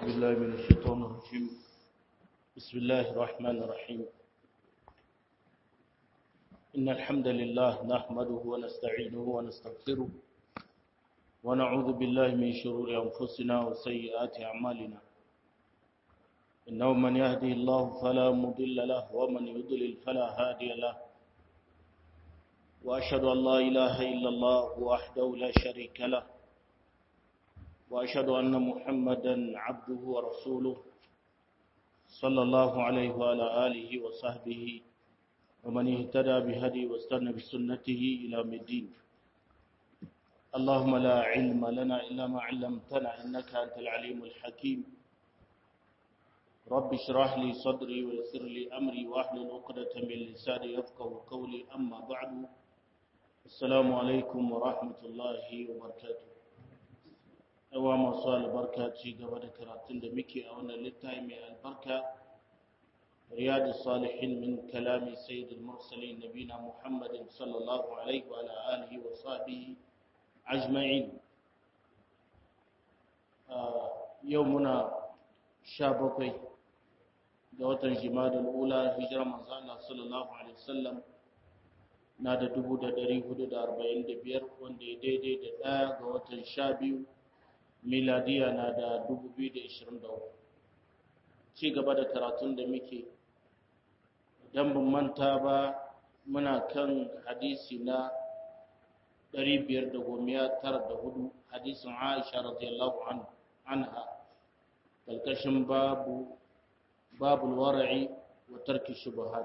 بالله من الشيطان الرجيم بسم الله الرحمن الرحيم إن الحمد لله نحمده ونستعينه ونستغفره ونعوذ بالله من شرور أنفسنا وسيئات أعمالنا إنه من يهدي الله فلا مضل له ومن يضلل فلا هادي له وأشهد أن لا إله إلا الله وحده لا شريك له وأشهد أن محمدا عبده ورسوله صلى الله عليه وعلى آله وصحبه ومن اهتدى بهدي واستنى بسنته إلى الدين اللهم لا علم لنا إلا ما علمتنا إنك أنت العليم الحكيم رب اشرح لي صدري ويسر لي أمري واحلل عقدة من لساني يفقه قولي أما بعد السلام عليكم ورحمة الله وبركاته yawa masu albarka ci gaba da karatun da muke a wannan littafi mai albarka riyadu salihin min kalami sayyidul mursalin nabina muhammadin sallallahu alaihi wa alihi wa sahbihi ajma'in yau muna sha bakwai ga watan jimadul ula hijirar manzo Allah sallallahu alaihi wasallam na da dubu da dari hudu da arba'in da biyar wanda ya daidai da ɗaya ga watan sha biyu miladiya na da 2023 ci gaba da karatun da muke don ban manta ba muna kan hadisi na 594 hadisin aisha radiyallahu anha kalkashin babu babul wara'i wa tarki shubuhat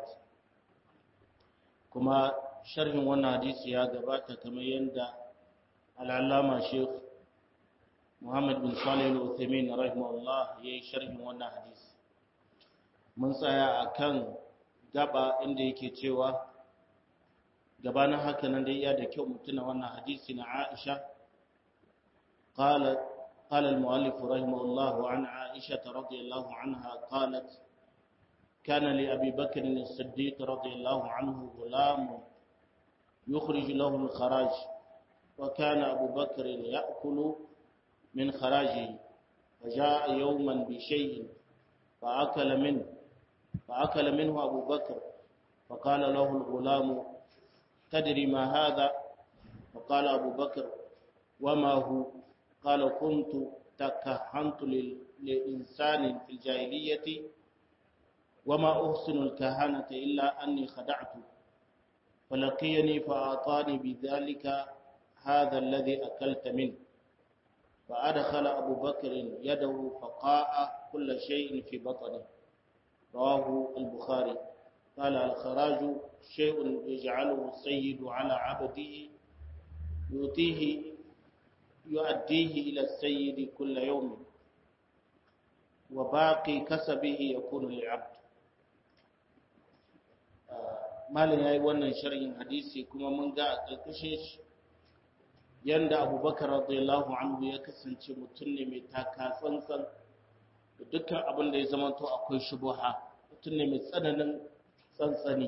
kuma sharhin wannan hadisi ya gabata kamar yadda al'allama sheikh Muhammad bin Salih al-Uthaymeen rahimahullah yayi sharhin wannan hadisi mun tsaya akan gaba inda yake cewa gabanin haka nan dai iya da kyau mutuna wannan hadisi na Aisha قال قال المؤلف رحمه الله عن عائشة رضي الله عنها قالت كان لأبي بكر الصديق رضي الله عنه غلام يخرج له الخراج وكان أبو بكر يأكل من خراجه فجاء يوما بشيء فأكل منه فأكل منه أبو بكر فقال له الغلام تدري ما هذا فقال أبو بكر وما هو قال كنت تكهنت لإنسان في الجاهلية وما أحسن الكهانة إلا أني خدعت فلقيني فأعطاني بذلك هذا الذي أكلت منه فأدخل أبو بكر يده فقاء كل شيء في بطنه رواه البخاري قال الخراج شيء يجعله السيد على عبده يؤتيه يؤديه إلى السيد كل يوم وباقي كسبه يكون للعبد malin ya yi wannan sharhin hadisi kuma mun ga a ƙarƙashin shi yanda abubakar radiyallahu anhu ya kasance mutum ne mai taka tsantsan da dukkan abin da ya zama to akwai shubuha mutum ne mai tsananin tsantsani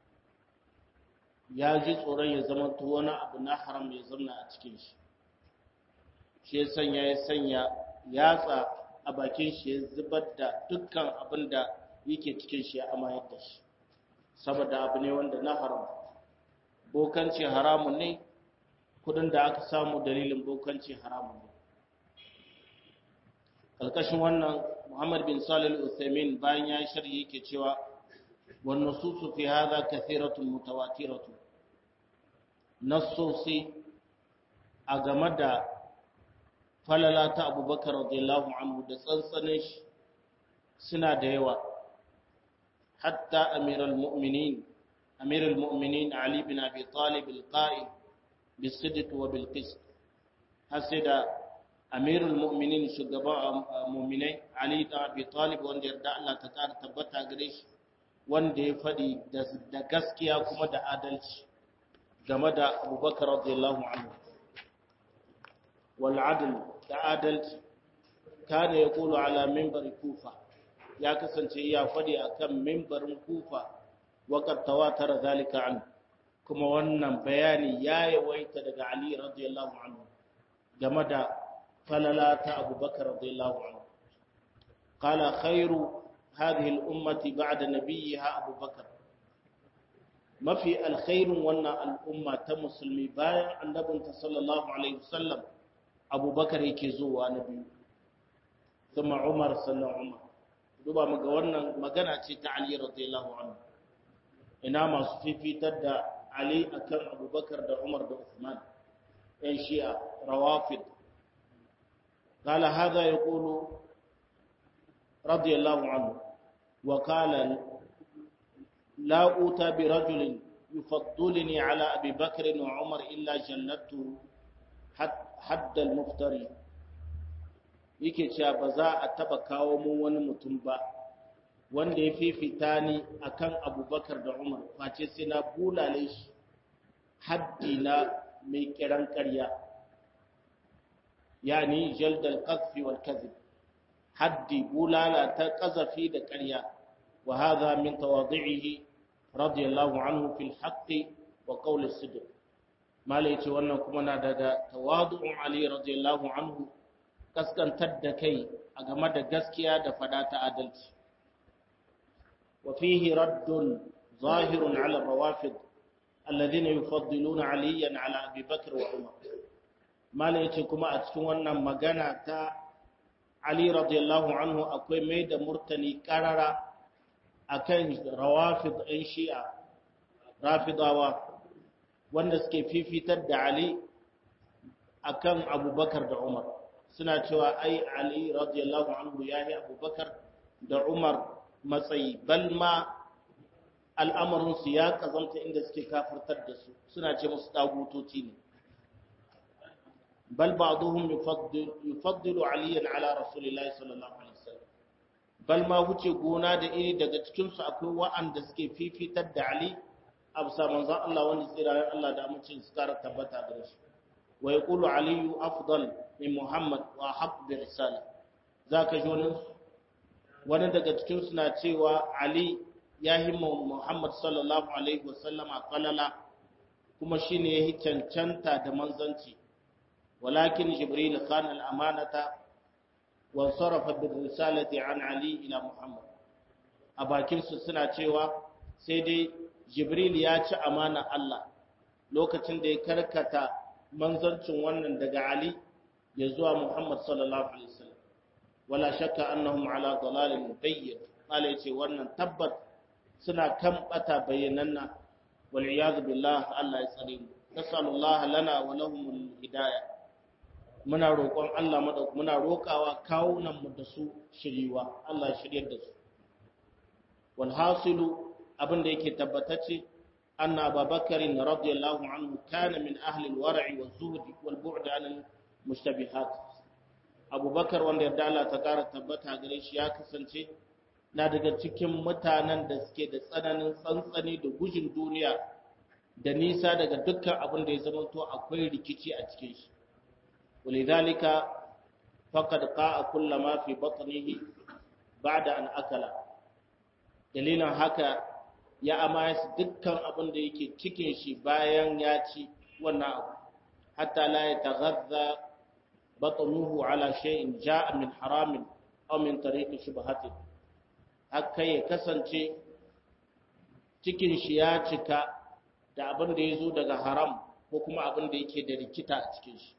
ya ji tsoron ya zama to wani abu na haram ya zamna a cikin shi shi ya sanya ya sanya yatsa a bakin shi ya zubar da dukkan abin da yake cikin shi ya amayar da shi saboda abu ne wanda na haram bokanci haramun ne kudin da aka samu dalilin bokanci haramun ne kalkashin wannan muhammad bin salil uthaymin bayan ya yi sharhi yake cewa wan nususu fi hadha kathiratun mutawatiratun nassosi a game da falala ta abubakar radiyallahu anhu da tsantsanin shi suna da yawa hatta amiral mu'minin amiral mu'minin ali bin abi talib al-qa'id بالصدق وبالقسط حسد امير المؤمنين shugaban mu'minai ali da abi talib wanda yarda Allah ta kara tabbata gare shi wanda ya fadi da gaskiya kuma da adalci game da abubakar radiyallahu anhu wal adl da adalci kana yaqulu ala minbar kufa ya kasance ya fadi akan minbarin kufa waqad tawatara zalika anhu kuma wannan bayani ya yawaita daga Ali radiyallahu anhu game da falala ta Abubakar radiyallahu anhu qala khairu hadhihi al-ummati ba'da nabiyha Abu Bakar mafi alkhairun wannan al'umma ta musulmi bayan annabinta sallallahu alaihi wasallam Abu Bakar yake zuwa na biyu kuma Umar sallallahu Umar duba muga wannan magana ce ta Ali radiyallahu anhu ina masu fifitar da Ali akan Abubakar da Umar da Uthman ɗan Shi'a rawafid قال هذا يقول رضي الله عنه وقال لا أوتى برجل يفضلني على أبي بكر وعمر إلا جلدته حد المفتري yake cewa ba za a taba kawo mu wani mutum ba wanda ya fifita ni akan abubakar da umar face sai na bulale shi haddi na mai kiran karya yani jaldal qadfi wal kadhib haddi bulala ta qazafi da karya wa hadha min tawadhi'ihi radiyallahu anhu fil haqqi wa qawli sidq malai ce wannan kuma na daga tawadu'un ali radiyallahu anhu kaskantar da kai a game da gaskiya da fada ta adalci wa fihi raddun zahirun ala rawafid alladhina yufaddiluna aliyan ala abi bakr wa umar mala yace kuma a cikin wannan magana ta ali radiyallahu anhu akwai mai da murtani karara akan rawafid ɗin shi'a rafidawa wanda suke fifitar da ali akan abubakar da umar suna cewa ai Ali radiyallahu anhu ya yi abubakar da Umar matsayi bal ma al'amarinsu ya kazanta inda suke kafirtar da su suna ce musu dagutoci ne bal ba'duhum yufaddilu aliyan ala rasulillahi sallallahu alaihi wasallam bal ma wuce gona da iri daga cikin su akwai wa'anda suke fifitar da Ali a bisa manzon Allah wanda tsirayen Allah da amincin su kara tabbata da shi wa yaqulu aliyu afdal min Muhammad wa haq bi risala zaka ji wani wani daga cikin su na cewa Ali ya himma Muhammad sallallahu alaihi wasallam a qalala kuma shine yayi cancanta da manzanci walakin Jibril khan al-amanata wa sarafa bi risalati an Ali ila Muhammad a bakin su suna cewa sai dai Jibril ya ci amana Allah lokacin da ya karkata manzancin wannan daga Ali ya zuwa Muhammad sallallahu alaihi wasallam wala shakka annahum ala dalalin bayyin qala yace wannan tabbat suna kan bata bayyananna wal iyad billah Allah ya tsare mu nasallallahu lana wa lahum hidayah muna roƙon Allah madauk muna roƙawa kawunan mu da su shiriwa Allah ya shiryar da su wal hasilu abinda yake tabbatacce أن أبا بكر رضي الله عنه كان من أهل الورع والزهد والبعد عن المشتبهات أبو بكر wanda yarda Allah ta ƙara tabbata gare shi ya kasance na daga cikin mutanen da suke da tsananin tsantsani da gujin duniya da nisa daga dukkan abin da ya zama to akwai rikici a cikin shi walidhalika faqad qa'a kullama fi batnihi ba'da an akala dalilin haka ya amaya dukkan abin da yake cikin shi bayan ya ci wannan abu hatta la ya taghadha batnuhu ala shay'in ja'a min haramin aw min tariqi shubhatin haka ya kasance cikin shi ya cika da abin da yazo daga haram ko kuma abin da yake da rikita a cikin shi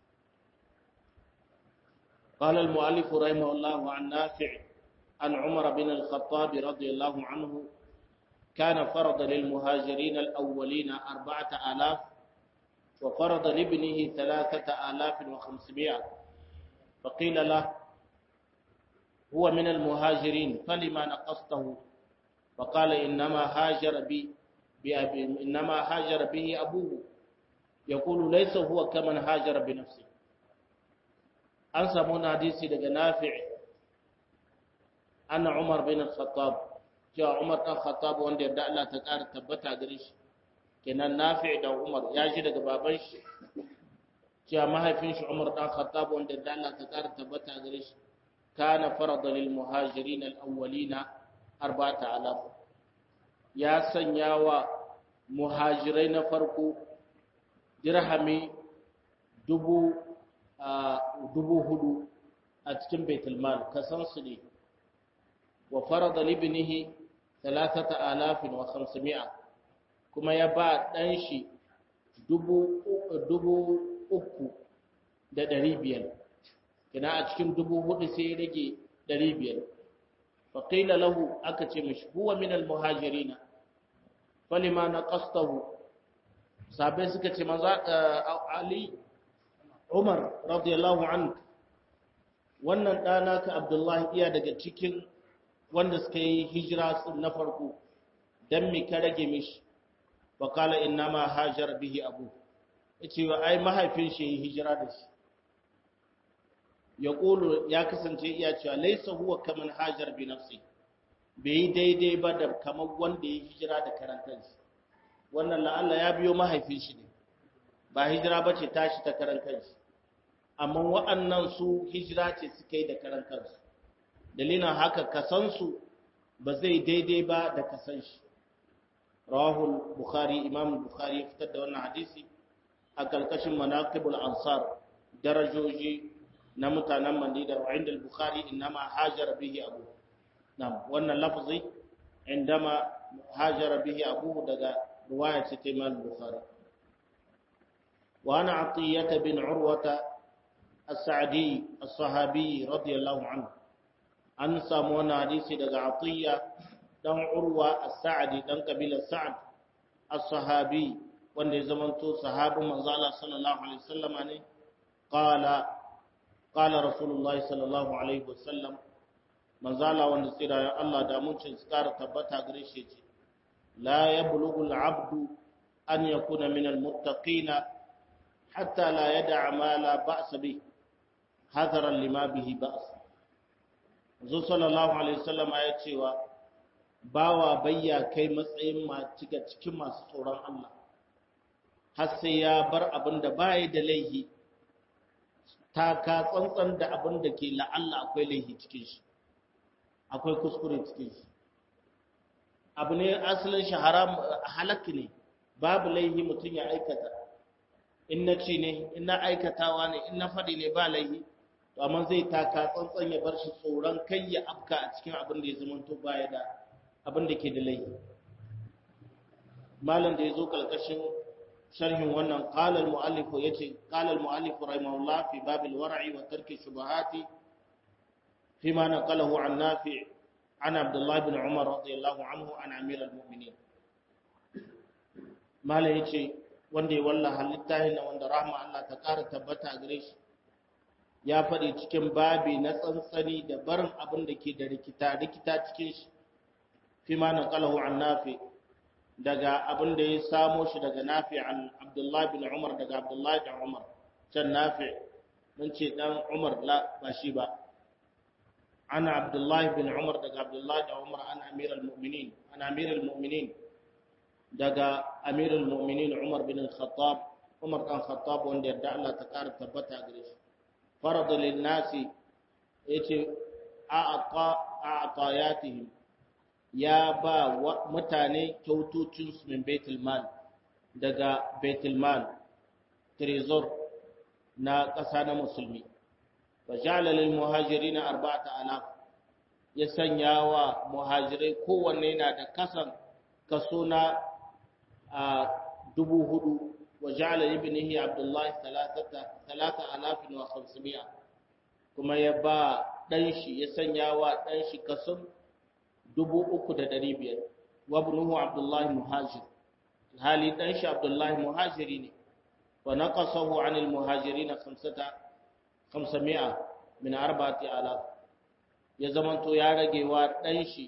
قال المؤلف رحمه الله عن نافع عن عمر بن الخطاب رضي الله عنه كان فرض للمهاجرين الأولين أربعة آلاف وفرض لابنه ثلاثة آلاف وخمسمائة فقيل له هو من المهاجرين فلما نقصته فقال إنما هاجر بي بأبي إنما هاجر به أبوه يقول ليس هو كمن هاجر بنفسه أنسى من حديثي لك نافع أن عمر بن الخطاب cewa Umar ɗan Khattab wanda yarda Allah ta ƙara tabbata gare shi kenan Nafi' da Umar ya ji daga baban shi cewa mahaifin shi Umar ɗan Khattab wanda yarda Allah ta ƙara tabbata gare shi kana farada lil muhajirin al awwalina arba'ata alaf ya sanya wa muhajirai na farko dirhami dubu dubu hudu a cikin baitul mal kasan su ne wa farada libnihi 3500 kuma ya ba dan shi dubu dubu uku da ɗari biyar kina a cikin dubu hudu sai ya rage ɗari biyar faƙila lahu aka ce mashi huwa min almuhajirina falima na ƙastahu sabai suka ce maza ali umar radiyallahu anhu wannan ɗana ka abdullahi iya daga cikin wanda suka yi hijira na farko don me ka rage mishi faƙala inna ma hajar bihi abu ya ce wa ai mahaifin shi yi hijira da shi ya ƙulu ya kasance iya cewa laisa huwa kaman hajar bi nafsi bai yi daidai ba da kamar wanda ya hijira da karantansa wannan la'alla ya biyo mahaifin shi ne ba hijira ba ce tashi ta karantansa amma wa'annan su hijira ce suka yi da karantansu dalilin haka kasansu ba zai daidai ba da kasan shi rawahul bukhari imam bukhari ya fitar da wannan hadisi a kalkashin manaqibul ansar darajoji na mutanen Madina wa inda al-Bukhari inma hajara bihi abu nam wannan lafzi indama hajara bihi abu daga riwaya ce ta Imam Bukhari wa ana Atiyah bin Urwata as-Sa'di as-Sahabi radiyallahu anhu an samu wannan hadisi daga Atiyah dan Urwa as-Sa'di dan kabilar Sa'd as-Sahabi wanda ya zamanto sahabin manzo Allah sallallahu alaihi wasallama ne qala قال رسول الله صلى الله عليه وسلم manzala wanda tsira ya Allah da muncin tsara tabbata gare shi ce la yablughu al-abdu an yakuna min al-muttaqin hatta la yad'a ma la ba'sa bi hadaran lima bihi ba's zo sallallahu alaihi wasallam ya cewa bawa bayya kai matsayin ma cika cikin masu tsoron Allah har sai ya bar abin da bai da laihi ta ka tsantsan da abin da ke la'alla akwai laihi cikin shi akwai kuskure cikin shi abu ne asalin shi haram halakki ne babu laihi mutum ya aikata in na ci ne in na aikatawa ne in na faɗi ne ba laihi to amma zai taka tsantsan ya bar shi tsoron kai ya afka a cikin abin da ya zama to baya da abin da ke da laihi malam da ya zo kalkashin sharhin wannan qala al muallif yace qala al muallif rahimahullah fi bab al war'i wa tarki shubahati فيما نقله عن نافع عن عبد الله بن عمر رضي الله عنه عن امير المؤمنين mala yace wanda ya wallaha littafin wanda rahma Allah ta ƙara tabbata a gare shi ya faɗi cikin babi na tsantsani da barin abin da ke da rikita rikita cikin shi fi ma naqalahu an nafi daga abin da ya samo shi daga nafi an Abdullah bin Umar daga Abdullah bin Umar can nafi mun ce dan Umar la ba shi ba عن عبد الله بن عمر دقى عبد الله بن عمر عن أمير المؤمنين عن أمير المؤمنين دقى أمير المؤمنين عمر بن الخطاب عمر بن الخطاب وان يدعى الله تكار تبتع قريش فرض للناس يتي أعطى أعطاياتهم يا با متاني كوتوتشنس من بيت المال دقى بيت المال تريزور نا قسانا مسلمين فجعل للمهاجرين أربعة آلاف يسنيا ومهاجرين kowanne yana da kasan kaso na dubu hudu wa ja'ala ibnihi Abdullah talata alafin wa khamsimiya kuma ya ba dan shi ya sanya wa dan shi kason dubu uku da dari biyar wa ibnuhu Abdullah muhajir hali dan shi Abdullah muhajiri ne wa naqasahu 'anil muhajirin khamsata kamsami'a min arba'ati alaf ya zamanto ya rage wa dan shi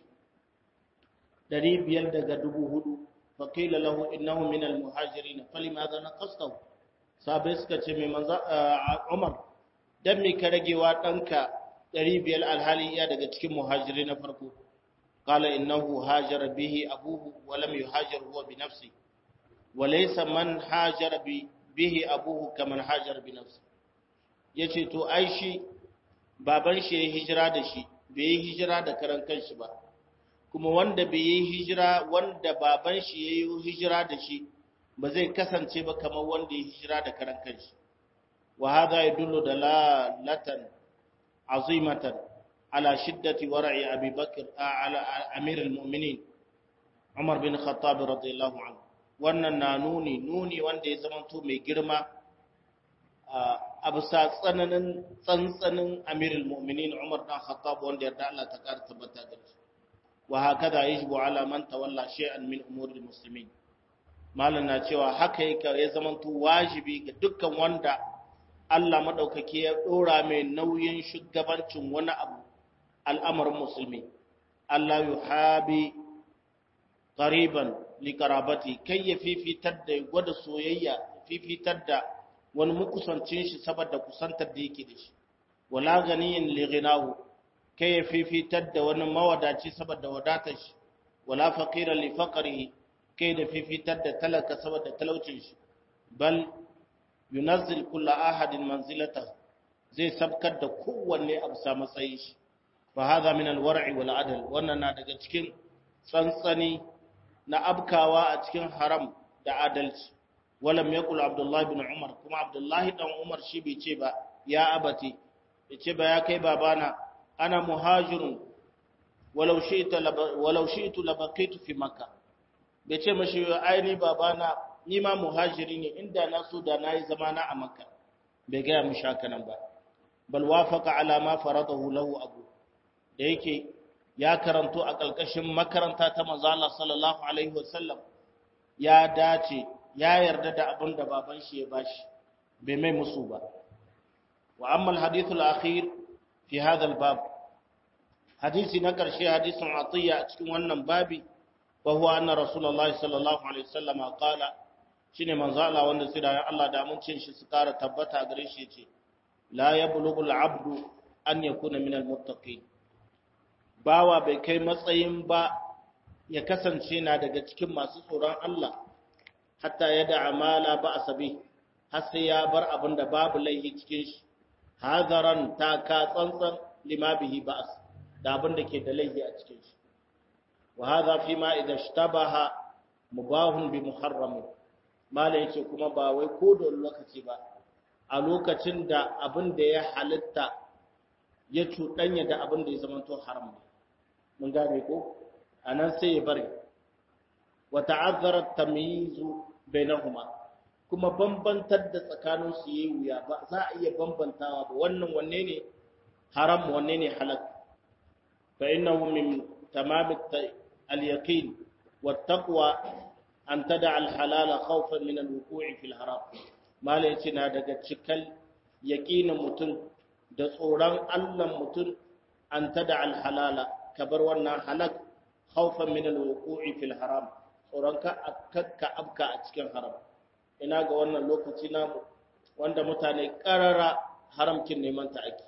500 daga 4000 fa qila lahu innahu min almuhajirin falimadha naqastahu sabai suka ce mai manzo Umar dan me ka rage wa danka 500 alhali ya daga cikin muhajiri na farko qala innahu hajara bihi abuhu wa lam yuhajir huwa bi nafsi wa laysa man hajara bihi abuhu kaman hajara bi nafsi ya ce to ai shi baban shi ya hijira da shi bai yi hijira da karan kanshi ba kuma wanda bai yi hijira wanda baban shi ya yi hijira da shi ba zai kasance ba kamar wanda ya hijira da karan kanshi wa hadha yadullu dalalatan azimatan على شدة ورع أبي بكر على أمير المؤمنين عمر بن الخطاب رضي الله عنه wannan na nuni nuni wanda ya zamanto mai girma a bisa tsananin tsantsanin amirul mu'minin Umar dan Khattab wanda yarda Allah ta kara tabbata da shi wa hakaza yajibu ala man tawalla shay'an min umuril muslimin malam na cewa haka yake ya zamanto wajibi ga dukkan wanda Allah madaukake ya dora mai nauyin shugabancin wani abu al'amarin musulmi Allah yuhabi qariban likarabati kai ya fifitar da gwada soyayya fifitar da wani mukusancin shi saboda kusantar da yake da shi wala ganiyin lighinahu kai ya fifitar da wani mawadaci saboda wadatar shi wala faqiran li faqrihi kai da fifitar da talaka saboda talaucin shi bal yunazzil kullu ahadin manzilata zai sabkar da kowanne abu sa matsayin shi fa hadha min alwar'i wal adl wannan na daga cikin tsantsani na abkawa a cikin haram da adalci walam yaqul abdullahi bin umar kuma abdullahi dan umar shi bai ce ba ya abati bai ce ba ya kai babana ana muhajirun walau shi'tu walau shi'tu labaqitu fi makkah bai ce mashi aini babana ni ma muhajiri ne inda na so da nayi zamana a makka bai ga mu shaka nan ba bal wafaqa ala ma faradahu lahu abu da yake ya karanto a ƙalƙashin makaranta ta manzo Allah sallallahu alaihi wasallam ya dace ya yarda da abin da baban shi ya bashi bai mai musu ba wa amma alhadith alakhir fi hadha albab hadisi na ƙarshe hadisin atiya a cikin wannan babi wa huwa anna rasulullahi sallallahu alaihi wasallam qala shine manzo Allah wanda sai da Allah da amincin shi su kara tabbata gare shi yace la yablughu al'abdu an yakuna min almuttaqin bawa bai kai matsayin ba ya kasance na daga cikin masu tsoron Allah hatta ya da amala ba a sabi har sai ya bar abin da babu laihi cikin shi hazaran ta ka tsantsan lima bihi ba'as da abin da ke da laihi a cikin shi wa hadha fi ma idza ishtabaha mubahun bi muharram mala yace kuma ba wai ko da lokaci ba a lokacin da abin da ya halitta ya cuɗanya da abin da ya zamanto haram ne mun gane ko anan sai ya bari wa ta'azzara tamyizu bainahuma kuma bambantar da tsakanin su yayi wuya ba za a iya bambantawa ba wannan wanne ne haram wanne ne halal fa innahu min tamam al-yaqin wat-taqwa an tada al-halal khawfan min al-wuqu'i fil haram mala yace na daga cikal yaqinin mutum da tsoron Allah mutum an tada al-halala kabar wannan halak khawfan min al-wuqu'i fil haram tsoron ka kakka abka a cikin haram ina ga wannan lokaci namu wanda mutane karara haramkin neman ta ake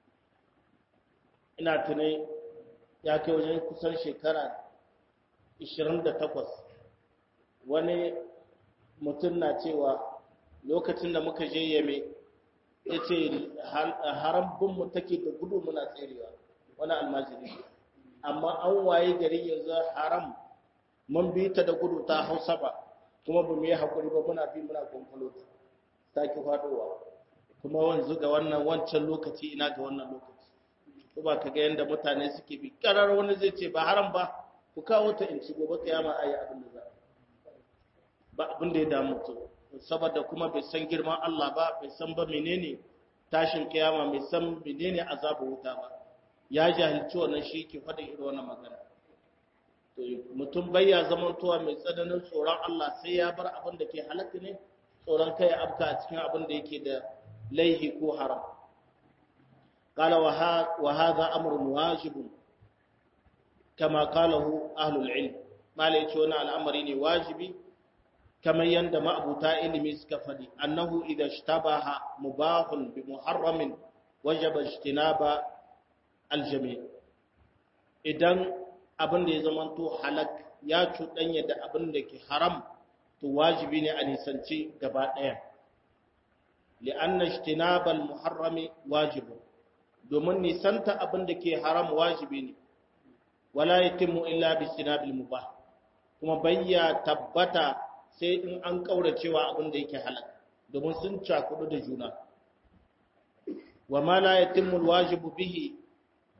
ina tunai ya kai wajen kusan shekara 28 wani mutum na cewa lokacin da muka je yame ya ce harambinmu take da gudu muna tserewa wani almajiri amma an waye gari yanzu haram mun bi ta da gudu ta hausa ba kuma ba mu yi haƙuri ba muna bi muna kwamfalo ta ki faɗowa kuma wanzu ga wannan wancan lokaci ina ga wannan lokaci ko ba ka ga yadda mutane suke bi karar wani zai ce ba haram ba ku kawo ta in ci gobe kiyama ayi abin da za ba abin da ya damu to saboda kuma bai san girman Allah ba bai san ba menene tashin kiyama bai san menene azabu wuta ba ya jahilci wannan shi ke faɗin irin wannan magana to mutum bai ya zamantowa mai tsananin tsoron Allah sai ya bar abin da ke halatta ne tsoron kai abka a cikin abin da yake da laihi ko haram قال وهذا أمر واجب كما قاله أهل العلم ما ليتون الأمر واجبي كما يندم أبو تائل مسكفدي أنه إذا اشتبه مباح بمحرم وجب اجتناب الجميع idan abin da ya zamanto halak ya cuɗanya da abin da ke haram to wajibi ne a nisanci gaba ɗaya li'anna ijtinabal muharrami wajibu domin nisanta abin da ke haram wajibi ne wala yatimmu illa bi istinabil mubah kuma bayya tabbata sai in an kauracewa abin da yake halak domin sun cakudu da juna wa ma la yatimmu alwajibu bihi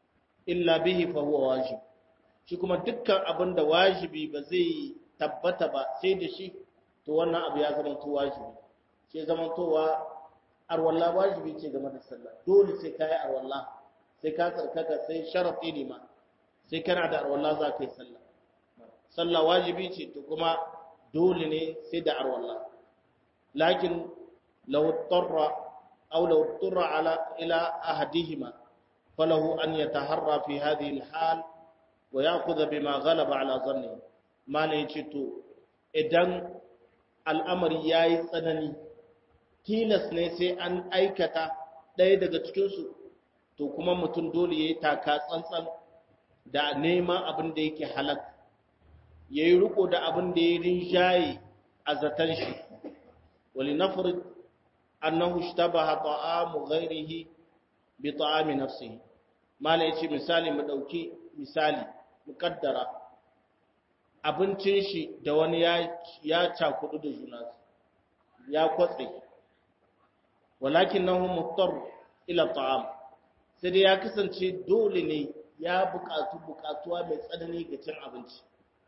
illa bihi fa huwa wajib shi kuma dukkan abin da wajibi ba zai tabbata ba sai da shi to wannan abu ya zama to wajibi sai zama towa arwalla wajibi ce game da sallah dole sai kai arwalla sai ka tsarkaka sai sharafi ne ma sai kana da arwalla za ka yi sallah sallah wajibi ce to kuma dole ne sai da arwalla lakin law tarra aw law tarra ala ila ahadihima falahu an yataharra fi hadhihi alhal wa ya'khudha bima ghalaba ala dhanni malai ce to idan al'amari yayi tsanani tilas ne sai an aikata ɗaya daga cikinsu to kuma mutum dole ya yi taka tsantsan da neman abin da yake halak ya yi riko da abin da ya rinjaye a zaton shi wali nafarid annahu shtabaha ta'amu ghairihi bi ta'ami nafsihi mala yace misali mu dauki misali mukaddara abincin shi da wani ya ya cakudu da juna ya kwatse walakinahu muttar ila ta'am sai dai ya kasance dole ne ya buƙatu buƙatuwa mai tsanani ga cin abinci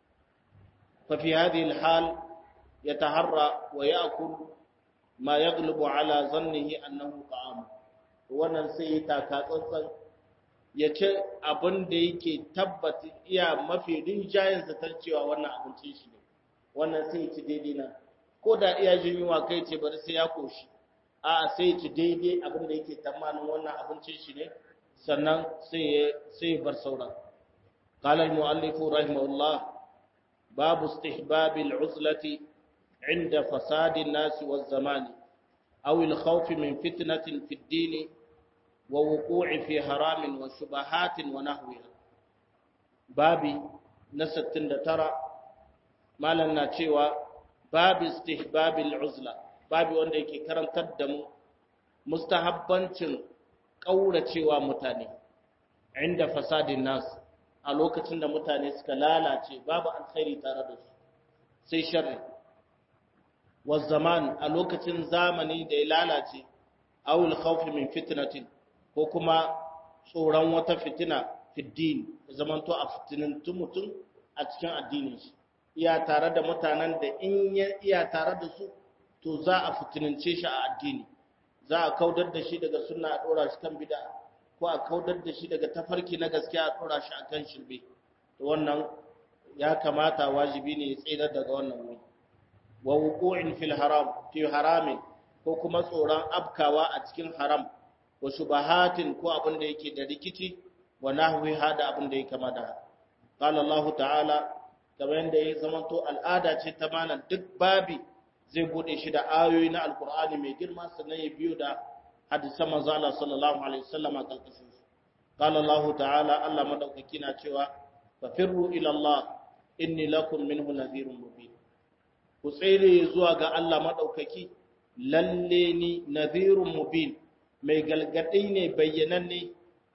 fa fi hadhihi alhal yataharra wa ya'kul ma yaghlibu ala zannihi annahu ta'am wannan sai ta ka tsantsan ya ci abin da yake tabbata iya mafi rinjayen zatar cewa wannan abincin shi ne wannan sai ya ci daidai na ko da iya jin yunwa kai ce bari sai ya koshi a sai ci daidai abin da yake tamanin wannan abincin shi ne sannan sai sai bar sauran qala al muallif rahimahullah babu istihbab al uzlati inda fasad an nas wa zaman aw al khawf min fitnatin fi ad-din wa wuqu'i fi haram wa shubahat wa nahwiha babi na 69 malan na cewa babu istihbab al uzla babu wanda yake karantar da mu mustahabbancin ƙauracewa mutane inda fasadin nas a lokacin da mutane suka lalace babu alkhairi tare da su sai sharri wa zaman a lokacin zamani da ya lalace awul khawfi min fitnatin ko kuma tsoron wata fitina fiddin zamanto a fitinin mutum a cikin addinin shi iya tare da mutanen da in iya tare da su to za a fitinince shi a addini za a kaudar da shi daga sunna a dora shi kan bid'a ko a kaudar da shi daga tafarki na gaskiya a dora shi akan shirbe to wannan ya kamata wajibi ne ya tsira daga wannan wuri wa wuqu'in fil haram fi haramin ko kuma tsoron abkawa a cikin haram wa shubahatin ko abin da yake da rikici wa nahwi hada abin da ya kama da qala Allah ta'ala kamar yadda ya zamanto al'ada ce ta malam duk babi zai bude shi da ayoyi na alkur'ani mai girma sannan ya biyo da hadisan manzo Allah sallallahu alaihi wasallam a kalkashin su qala Allah ta'ala Allah madaukaki na cewa fafirru ila Allah inni lakum minhu nadhirun mubin ku tsere zuwa ga Allah madaukaki lalle ni nadhirun mubin mai galgadi ne bayyananne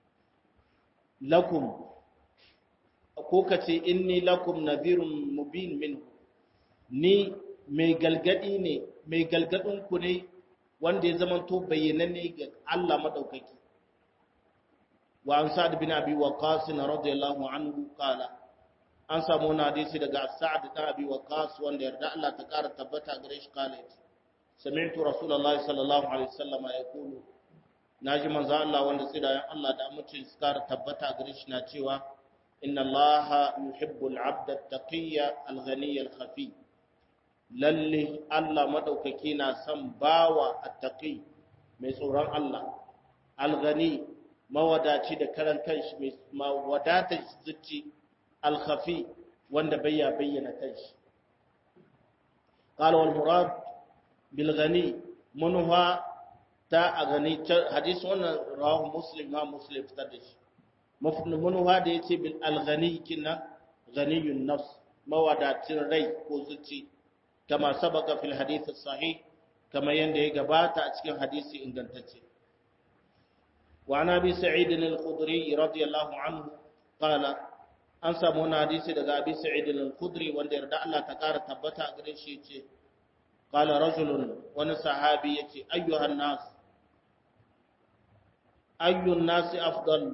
lakum ko kace inni lakum nadhirun mubin minhu ni mai galgadi ne mai galgadin ku ne wanda ya zama to bayyananne ga Allah madaukaki wa an sa'ad bin abi waqas radiyallahu anhu qala an samu wani hadisi daga sa'ad bin abi waqas wanda yarda Allah ta kara tabbata gare shi kale sami'tu rasulullahi sallallahu alaihi wasallam yaqulu naji manzo Allah wanda tsirayen Allah da amincin su kara tabbata gare shi na cewa inna Allah yuhibbul 'abda at-taqiyya al-ghaniyya al-khafi lalle Allah madaukaki na son bawa attaqi mai tsoron Allah alghani mawadaci da karan kanshi mai mawadatar zuci alkhafi wanda bayya bayyana kanshi qala wal murad bil ghani munha ta a gani hadisi wannan rawahu muslim ma muslim fitar da shi munha da yace bil alghani kina ghaniyun nafs mawadacin rai ko zuci كما سبق في الحديث الصحيح كما يندي غباتا a cikin hadisi ingantacce وعن ابي سعيد الخدري رضي الله عنه قال an samu wani hadisi daga abi sa'id al-khudri wanda yarda Allah ta kara tabbata a gare shi yace qala rajulun wani sahabi yace ayyuhan nas ayyun nas afdal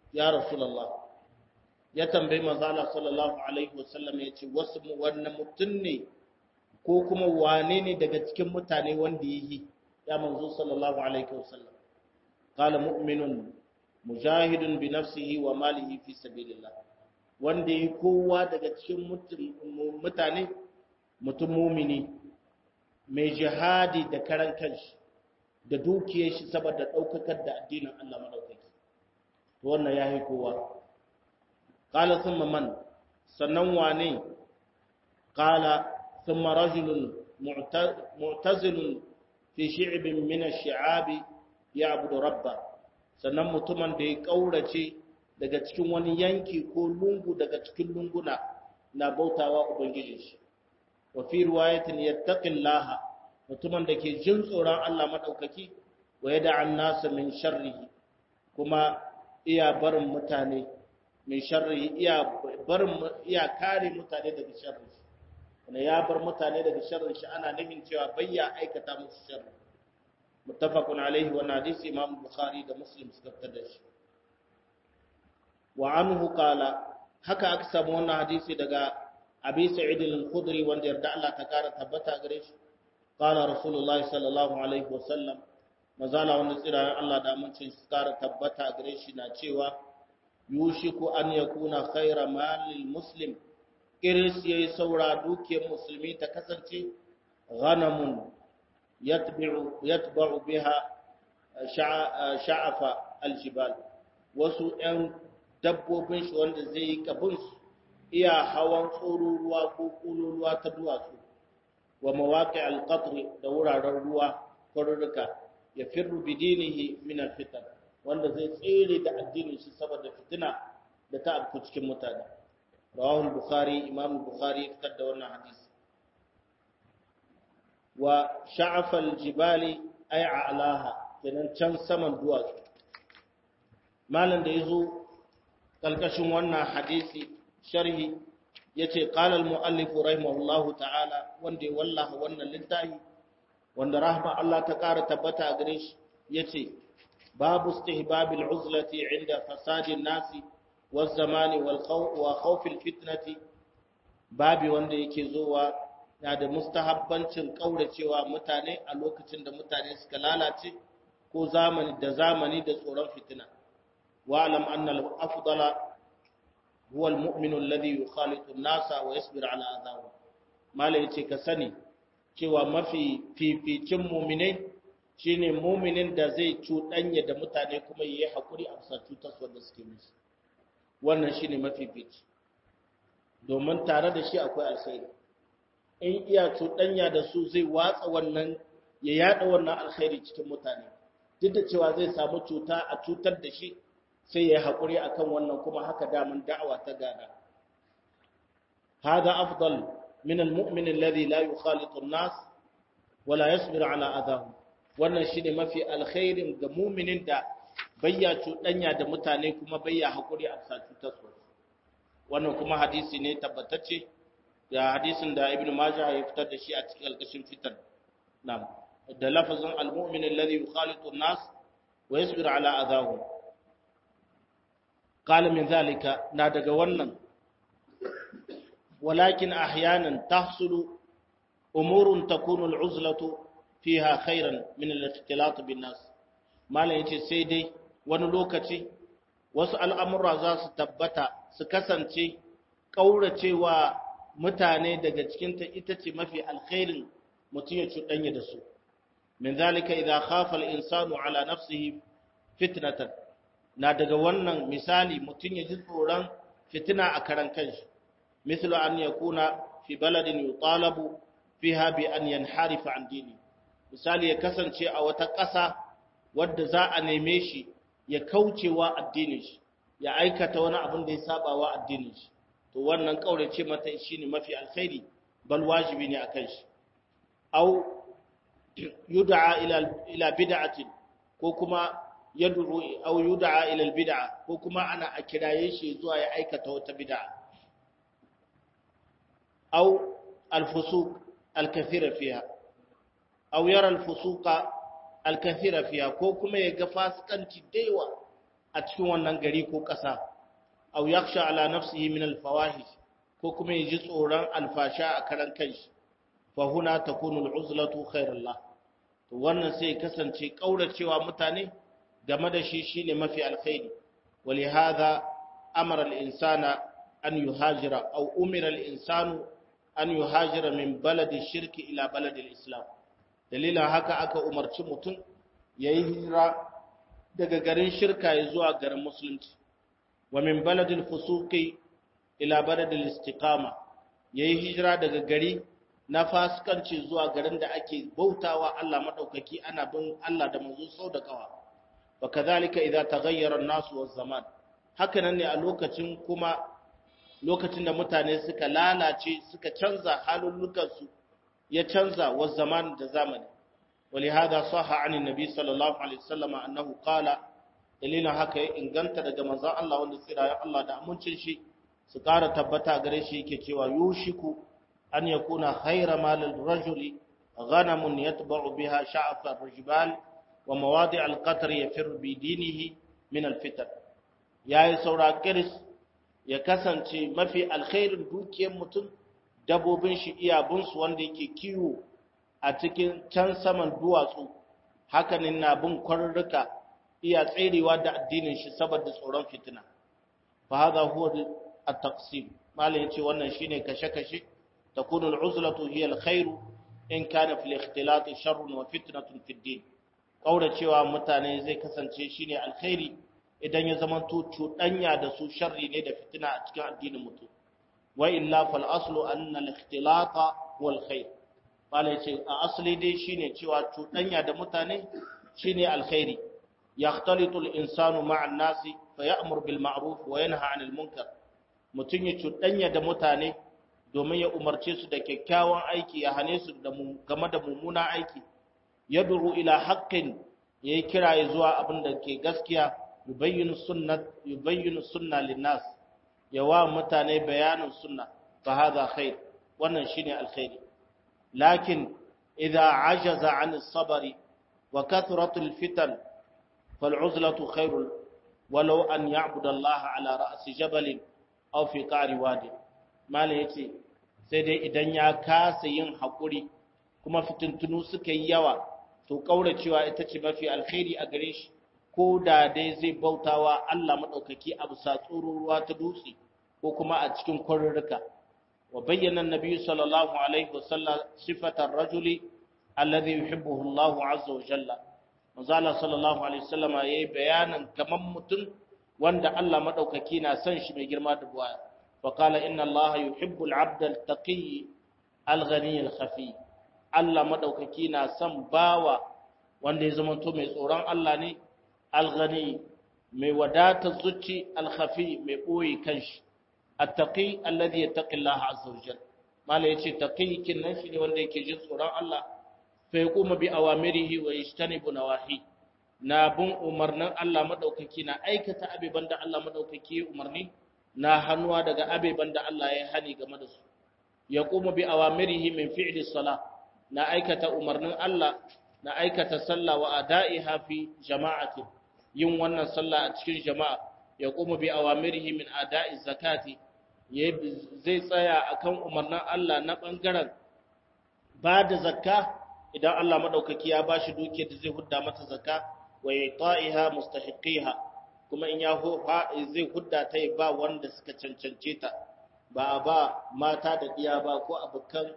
ya rasulullah ya tambayi manzala sallallahu alaihi wasallam ya ce wasu wannan mutum ne ko kuma wane ne daga cikin mutane wanda yi ya manzo sallallahu alaihi wasallam qala mu'minun mujahidun bi nafsihi wa malihi fi sabilillah wanda yi kowa daga cikin mutane mutum mumini mai jihadi da karan kanshi da dukiyar shi saboda daukakar da addinin Allah madaukaki to wannan yayi kowa qala thumma man sannan wane qala thumma rajulun mu'tazilun fi shi'bin min ash-shi'abi ya'budu rabba sannan mutumin da ya kaurace daga cikin wani yanki ko lungu daga cikin lunguna na bautawa ubangiji shi wa fi riwayatin yattaqillaha mutumin da ke jin tsoron Allah madaukaki wa yad'a an-nasa min sharrihi kuma iya barin mutane min sharrihi iya barin iya kare mutane daga sharri wanda ya bar mutane daga sharrin shi ana nufin cewa bayya aikata musu sharri muttafaqun alaihi wa hadisi imam bukhari da muslim suka fitar da shi wa anhu qala haka aka samu wannan hadisi daga abi sa'id al-khudri wanda yarda Allah ta kara tabbata gare shi qala rasulullahi sallallahu alaihi wa sallam mazala wanda tsira Allah da amincin su kara tabbata gare shi na cewa yushiku an yakuna khayra malil muslim kiris yayi saura dukiyar musulmi ta kasance ghanamun yatba'u yatba'u biha sha'afa aljibal wasu ɗan dabbobin shi wanda zai yi kabin su iya hawan tsoruruwa ko ƙuluruwa ta duwatsu wa mawaƙi alƙatri da wuraren ruwa kwarurruka ya firru bidinihi min alfitan wanda zai tsere da addinin shi saboda fitina da ta afku cikin mutane rawahul bukhari imam bukhari ya fitar da wannan hadisi wa sha'afal jibali ay a'laha kenan can saman duwatsu malam da yazo kalkashin wannan hadisi sharhi yace qala al muallif rahimahullahu ta'ala wanda ya wallaha wannan littafi wanda rahma Allah ta kara tabbata a gare shi yace babu istihbab al uzlati inda fasadi an-nasi waz zamani wal khawf wa khawf al fitnati babi wanda yake zowa na da mustahabbancin kauracewa mutane a lokacin da mutane suka lalace ko zamani da zamani da tsoron fitina wa'lam anna al-afdala huwa al-mu'min alladhi yukhalitu an-nasa wa yasbir ala adhahu malai yace ka sani cewa mafi fificin mu'minai shine mu'minin da zai cuɗanya da mutane kuma yayi hakuri a bisa cutar da suke musu wannan shine mafi fici domin tare da shi akwai alkhairi in iya cuɗanya da su zai watsa wannan ya yada wannan alkhairi cikin mutane duk da cewa zai samu cuta a cutar da shi sai ya haƙuri akan wannan kuma haka daman da'awa ta gada hada afdal min almu'min alladhi la yukhalitu an-nas wala yasbir ala adahum wannan shine mafi alkhairin ga mu'minin da bayya cuɗanya da mutane kuma bayya haƙuri a sa cutar su wannan kuma hadisi ne tabbatacce da hadisin da ibn majah ya fitar da shi a cikin alƙashin fitar na'am da lafazin al-mu'min alladhi yukhalitu an-nas wa yasbiru ala adahum qala min zalika na daga wannan walakin ahyanan tahsulu umurun takunu al-uzlatu fiha khairan min al-ikhtilat bin nas malan yace sai dai wani lokaci wasu al'amura za su tabbata su kasance kauracewa mutane daga cikinta ita ce mafi alkhairin mutum ya cuɗanya da su min zalika idza khafa al-insanu ala nafsihi fitnatan na daga wannan misali mutum ya ji tsoron fitina a karan kanshi mislu an yakuna fi baladin yutalabu fiha bi an yanharifa an dini misali ya kasance a wata ƙasa wadda za a neme shi ya kaucewa addinin shi ya aikata wani abin da ya saba wa addinin shi to wannan kaurace mata shine mafi alkhairi bal wajibi ne akan shi aw yud'a ila ila bid'atin ko kuma yad'u aw yud'a ila albid'a ko kuma ana a kiraye shi zuwa ya aikata wata bid'a aw alfusuq alkathira fiha aw yara alfusuqa alkathira fiha ko kuma ya ga fasikanci daiwa a cikin wannan gari ko ƙasa aw yakhsha ala nafsihi min al-fawahish ko kuma ya ji tsoron alfasha a karan kanshi fa huna takunu al-uzlatu khairullah to wannan sai kasance kauracewa mutane game da shi shine mafi alkhairi ولهذا أمر الإنسان أن يهاجر أو أمر الإنسان أن يهاجر من بلد الشرك إلى بلد الإسلام دليل هكا أكا أمرت متن يهجر daga garin shirka ya zuwa garin musulunci wa min baladil fusuqi ila baladil istiqama yayi hijira daga gari na fasikanci zuwa garin da ake bautawa Allah madaukaki ana bin Allah da manzo sau da kawa wa kadhalika idza taghayyara an-nas wa zaman haka nan ne a lokacin kuma lokacin da mutane suka lalace suka canza halullukansu ya canza wa zaman da zamani ولهذا صح عن النبي صلى الله عليه وسلم أنه قال dalilin haka ya inganta daga manzon Allah wanda tsira Allah da amincin shi su ƙara tabbata gare shi yake cewa yushiku an yakuna khayra malil rajuli ghanamun yatba'u biha sha'af ar-rajbal wa mawadi' al-qatr yafir bi dinihi min al-fitan yayi saura kiris ya kasance mafi alkhairin dukiyar mutum dabobin shi iyabun su wanda yake kiwo a cikin can saman duwatsu hakanin na bin kwarurruka iya tserewa da addinin shi saboda tsoron fitina fa hadha huwa at-taqsim malai yace wannan shine kashe-kashe takunu al-uzlatu hiya al-khairu in kana fil ikhtilat sharrun wa fitnatun fi din kaura cewa mutane zai kasance shine alkhairi idan ya zama to cuɗanya da su sharri ne da fitina a cikin addinin mutum wa illa fal aslu anna al-ikhtilata wal khair malai yace a asali dai shine cewa cuɗanya da mutane shine alkhairi يختلط الإنسان مع الناس فيأمر بالمعروف وينهى عن المنكر mutum ya cuɗanya da mutane domin ya umarce su da kyakkyawan aiki ya hane su game da mummuna aiki ya duru ila haƙƙin ya yi kira ya zuwa abin da ke gaskiya yubayyinu sunna linnas ya wa mutane bayanin sunna fa hadha khair wannan shine alkhairi lakin idza ajaza an sabari wa kathratul fitan فالعزلة خير ولو أن يعبد الله على رأس جبل أو في قعر واد ما ليتي sai dai idan ya kasa yin haƙuri kuma fitintunu suka yi yawa to ƙauracewa ita ce mafi alkhairi a gare shi ko da dai zai bautawa Allah maɗaukaki a bisa ruwa ta dutse ko kuma a cikin kwarurruka wa bayyana nabi sallallahu alaihi wasallam sifatar rajuli alladhi yuhibbuhu Allah azza wa jalla manzala sallallahu alaihi wasallam yayi bayanan kaman mutum wanda Allah madaukaki na son shi mai girma da buwaya fa qala inna Allah yuhibbu al-'abd al-taqi al-ghani al-khafi Allah madaukaki na son bawa wanda ya zama to mai tsoron Allah ne al-ghani mai wadata zuci al-khafi mai boye kanshi at-taqi alladhi yattaqi Allah azza wa jalla mala yace taqi kin nan shi ne wanda yake jin tsoron Allah fa yaquma bi awamirihi wa yajtanibu nawahi na bin umarnin Allah madaukaki na aikata abeban da Allah madaukaki ya umarni na hannuwa daga abeban da Allah ya hani game da su yaqumu bi awamirihi min fi'li salah na aikata umarnin Allah na aikata sallah wa ada'iha fi jama'ati yin wannan sallah a cikin jama'a yaqumu bi awamirihi min ada'i zakati zai tsaya akan umarnin Allah na bangaren ba da zakka idan Allah madaukaki ya bashi dukiyar da zai hudda mata zakka wa yata'iha mustahiqiha kuma in ya zai hudda ta ba wanda suka cancance ta ba ba mata da diya ba ko abukan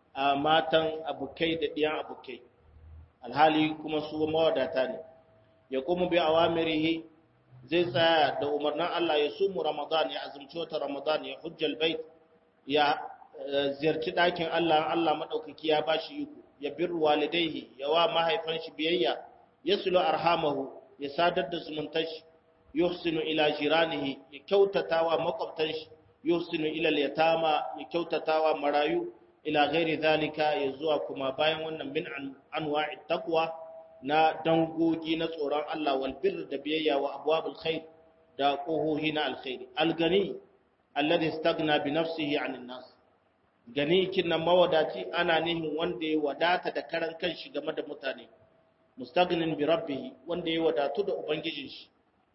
matan abukai da diyan abukai alhali kuma su mawadata ne ya kuma bi awamirihi zai tsaya da umarnin Allah ya sumu Ramadan ya azumci wata Ramadan ya hujjal bait ya ziyarci ɗakin Allah Allah madaukaki ya bashi iko ya birru walidaihi ya wa mahaifan shi biyayya yaslu arhamahu ya sadar da zumuntar shi yuhsinu ila jiranihi ya kyautatawa makwabtan shi yuhsinu ila yatama ya kyautatawa marayu ila ghairi zalika ya zuwa kuma bayan wannan min anwa'i taqwa na dangogi na tsoron Allah wal birr da biyayya wa abwabul khair da qohohi na alkhairi algani alladhi istaghna bi nafsihi 'anil nas gani kinnan mawadaci ana nihin wanda ya wadata da karan kanshi game da mutane mustagnin bi rabbih wanda ya wadatu da ubangijin shi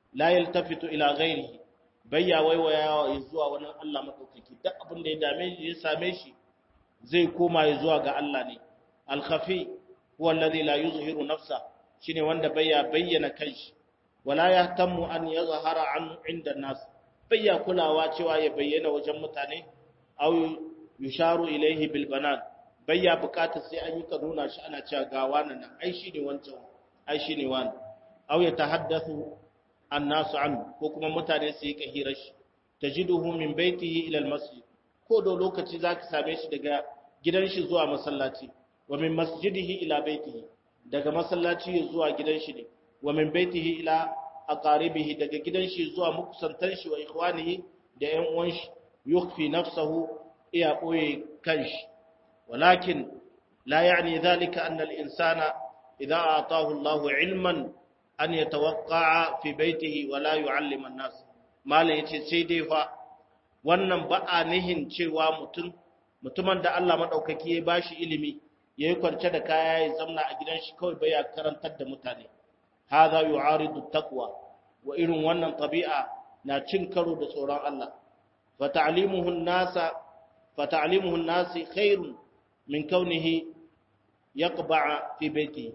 la yaltafitu ila ghairihi bayya waiwaya zuwa wani Allah madaukaki duk abin da ya dame shi ya same shi zai koma ya zuwa ga Allah ne al-khafi huwa alladhi la yuzhiru nafsa shine wanda bayya bayyana kanshi wala yahtammu an yazhara an inda nas bayya kulawa cewa ya bayyana wajen mutane aw yusharu ilaihi bil banan bayya bukatar sai an yi kanuna shi ana cewa ga wannan nan ai shine wancan ai shine wani aw ya tahaddathu annasu an ko kuma mutane su yi kahirar shi tajiduhu min baitihi ila almasjid ko da lokaci zaka same shi daga gidan shi zuwa masallaci wa min masjidihi ila baitihi daga masallaci zuwa gidan shi ne wa min baitihi ila aqaribihi daga gidan shi zuwa makusantan shi wa ikhwanihi da ƴan uwan shi yukhfi nafsahu iya boye kanshi walakin la yani dhalika anna al-insana idha ataahu Allahu ilman an yatawaqqa fi baitihi wa la yu'allima an-nas malan yace sai dai fa wannan ba a nihin cewa mutum mutumin da Allah madaukaki ya bashi ilimi yayi kwance da kaya ya zamna a gidan shi kawai bai karantar da mutane hadha yu'aridu taqwa wa irin wannan tabi'a na cin karo da tsoron Allah fa ta'limuhu an-nasa fa ta'limuhu an-nasi khairun min kaunihi yaqba'a fi baitihi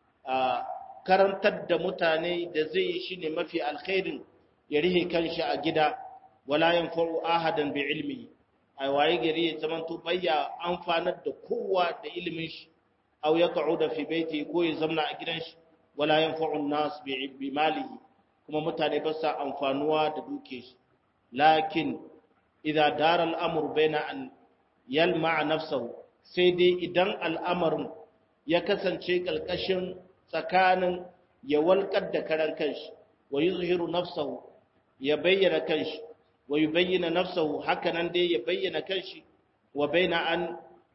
karantar da mutane da zai yi shine mafi alkhairin ya rihe kanshi a gida wala yanfa'u ahadan bi ilmihi ai waye gari ya zamanto bayya amfanar da kowa da ilimin shi aw yaq'uda fi baiti ko ya zamna a gidan shi wala yanfa'u an-nas bi malihi kuma mutane ba sa amfanuwa da duke shi lakin idza dara al-amr baina an yalma nafsahu sai dai idan al'amarin ya kasance kalkashin tsakanin ya walƙar da karan kanshi wa yuzhiru nafsahu ya bayyana kanshi wa yubayyana nafsahu hakanan dai ya bayyana kanshi wa baina an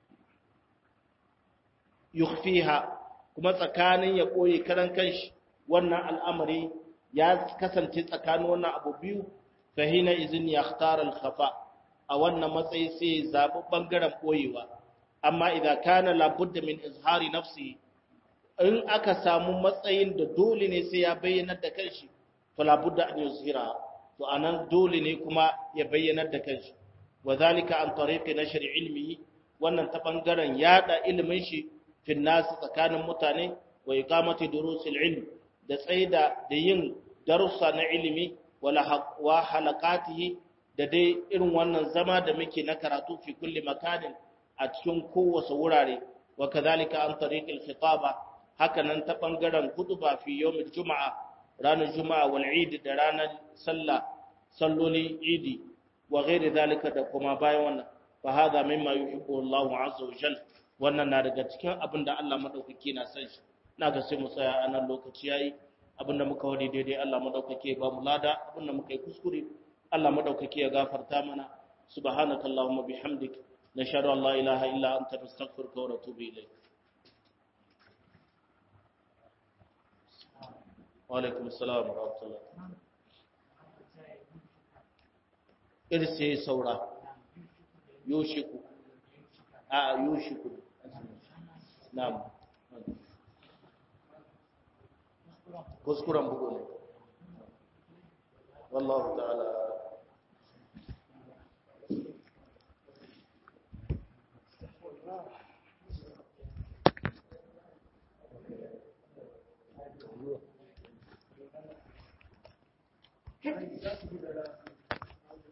yukhfiha kuma tsakanin ya koyi karan kanshi wannan al'amari ya kasance tsakanin wannan abu biyu fa hina izin yakhtar al-khafa a wannan matsayi sai zabi bangaren koyewa amma idan kana labudda min izhari nafsihi in aka samu matsayin da dole ne sai ya bayyana da kanshi fala budda an yuzhira to anan dole ne kuma ya bayyana da kanshi wazalika an tariqi nashr ilmihi wannan ta bangaren yada ilimin shi fi nas tsakanin mutane wa iqamati durusil ilm da tsaida da yin darussa na ilimi wala wa halaqatihi da dai irin wannan zama da muke na karatu fi kulli makanin a cikin kowace wurare wa kadhalika an tariqil khitaba haka nan ta ɓangaren hutuba fi yawmin juma'a ranar juma'a wal idi da ranar sallah salloli idi wa ghairi zalika da kuma bayan wannan fa hadha mimma yuhibbu Allahu azza wa jal wannan na daga cikin abin da Allah madaukake na san shi na ga sai mu tsaya a nan lokaci yayi abin da muka wadi daidai Allah madaukake ba mu lada abin da muka yi kuskure Allah madaukake ya gafarta mana subhanakallahumma bihamdik nashhadu an la ilaha illa anta nastaghfiruka wa natubu ilayk وعليكم السلام ورحمة الله إرسي سورة يوشك آه يوشك نعم kuskuren bugu ne wallahu ta'ala Thank you.